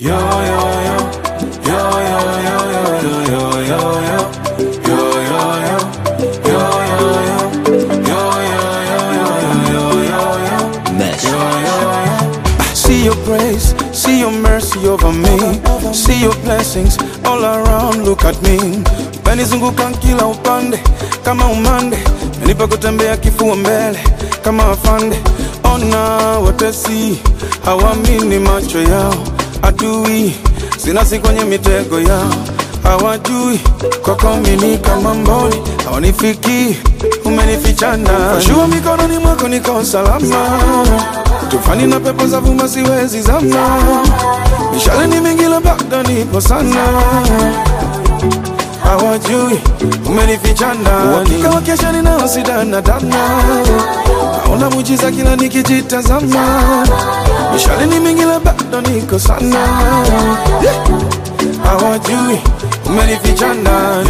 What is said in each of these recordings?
Yo, yo, yo. Yo, yo, yo, yo, yo, yo, yo, yo. Yo, yo, yo. Yo, yo, yo. Yo, yo, yo, yo, yo, yo, yo. Mesh. See your grace, see your mercy over me. See your blessings all around, look at me. Umenizunguka kila upande kama umande, umenipa kutembea kifua mbele kama afande. Ona watesi hawamini macho yao, adui sinasi kwenye mitego yao, hawajui kwako mimi kama mboni, hawanifiki umenifichana. Shua mikononi mwako niko salama tufani na pepo za vuma siwezi zama, mishale ni mingi la bado nipo sana, hawajui umenificha ndani, uhakika wa kesho ninao sidana dana, naona mujiza kila nikijitazama, mishale ni mingi la bado niko sana, hawajui umenificha ndani.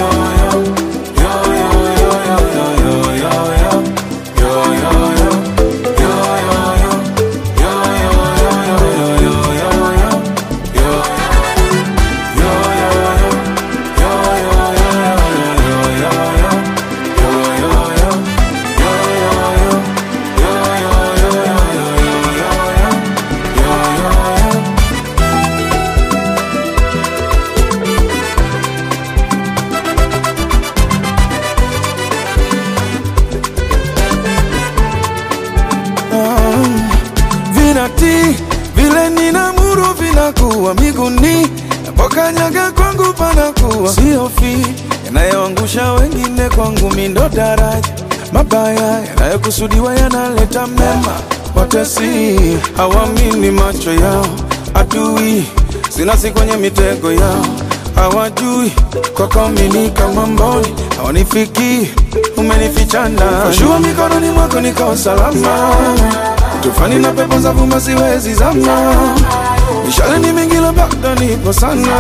vinati vile ninamuru vinakuwa miguni napokanyaga kwangu panakuwa siofi yanayoangusha wengine kwangu mindo daraja mabaya yanayokusudiwa yanaleta mema watesi hawamini macho yao adui sinasi kwenye mitego yao hawajui kwako mimi kama mboni hawanifiki umenificha ndani shua mikononi mwako niko salama tufani na pepo za vuma siwezi zama mishale ni mingi la bado nipo sana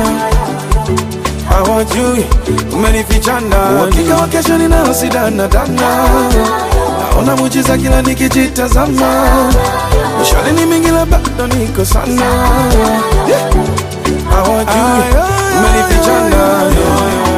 hawajui umenificha ndani uhakika wa kesho ninao sidana dana naona mujiza kila nikijitazama mishale ni mingi la bado niko sana hawajui umenificha ndani